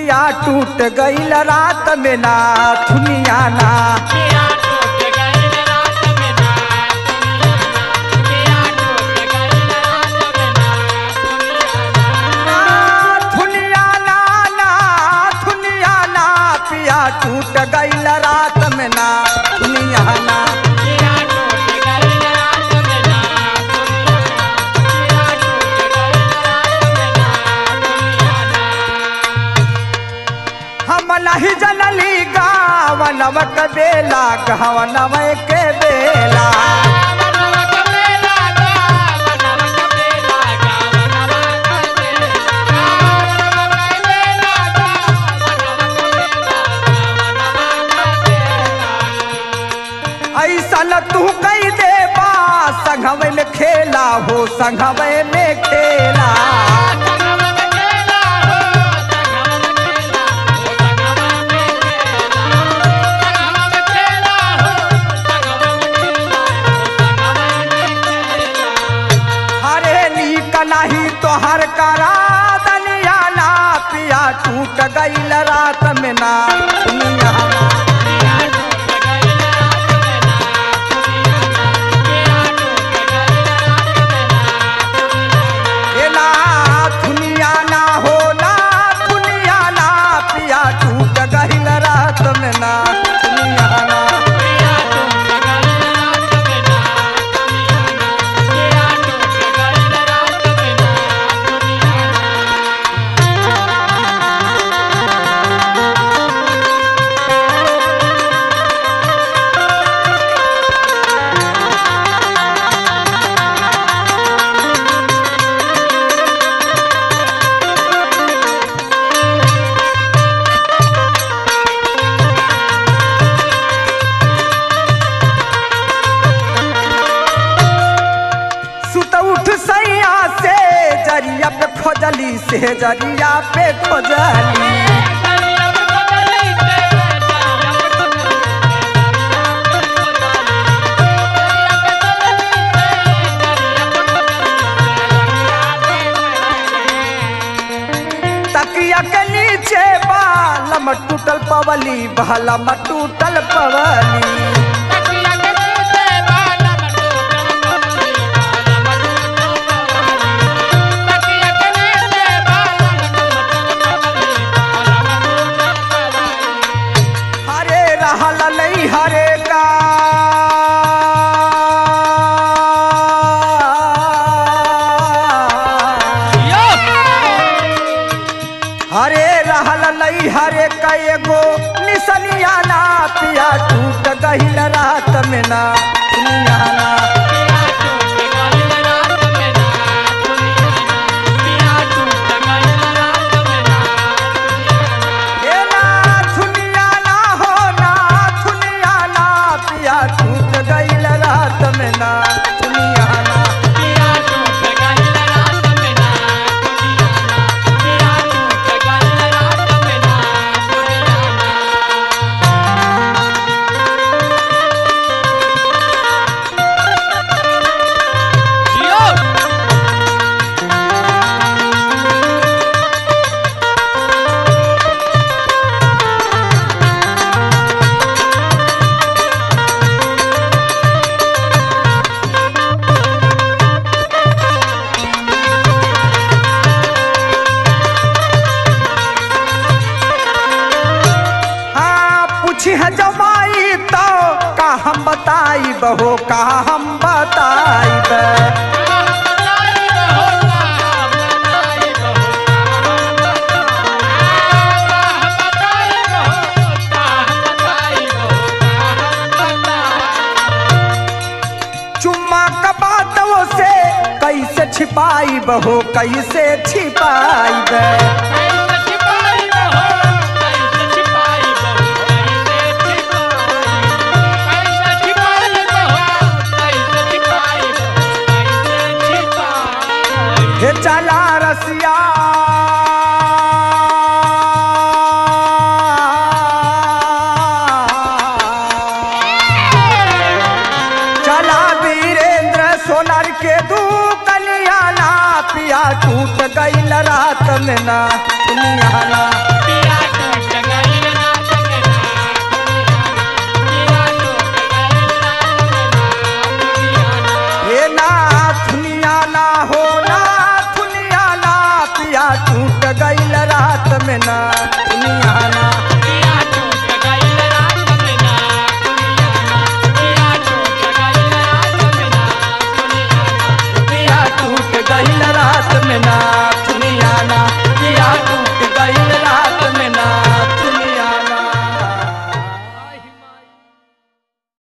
पिया टूट गईल रात में ना थुनिया ना पिया टूट गई रात में ना दुनिया ना पिया टूट गई रात में ना दुनिया ना ना थुनिया ना ना थुनिया ना पिया टूट गईल रात में ना थुनिया ना पिया टूट गई रात में ना दुनिया ना पिया टूट गई रात में ना दुनिया ना हम नहीं जनली गावनव के बेला गहवनव के बेला वनवा का बेला गा वनवा का बेला गा वनवा का बेला वनवा का बेला गा वनवा का बेला गा वनवा का बेला ऐसा तू कई दे बा संघवे में खेला हो संघवे में खेला संगम में खेला हो संगम में खेला हो संगम में खेला संगम में खेला हो संगम में खेला हो संगम में खेला हरे नीक नहीं तो हर करा दनिया ना पिया टूट गईल रात में ना दुनिया ना पिया टूट गई रात में ना दुनिया ना पिया टूट गई रात में ना दुनिया ए ना दुनिया ना हो ना दुनिया ना पिया टूट गईल रात में ना दुनिया ना पिया टूट गई रात में ना दुनिया ना पिया टूट गई रात में ना दुनिया ना सुत उठ सैया से जरिया पे खोजली से जरिया पे खोजली तकिया के नीचे बालम टूटल पवली बहलम टूटल पवली हरे रहल नहीं हरे का हरे रहल नहीं हरे का एगो निसनिया ना पिया टूट गहिल रात में ना दुनिया ना ए ना दुनिया ना हो ना दुनिया ना पिया टूट गहिल रात में ना दुनिया ना हाँ पूछी है जमाई तो का हम बताई बहो का हम बताई चुम्मा का बातों से कैसे छिपाई बहो कैसे छिपाई हे चला रसिया चला वीरेंद्र सोनार के दू कलिया ना पिया टूट गई रात में ना दुनिया ना पिया गहिल रात में ना सुनिया ना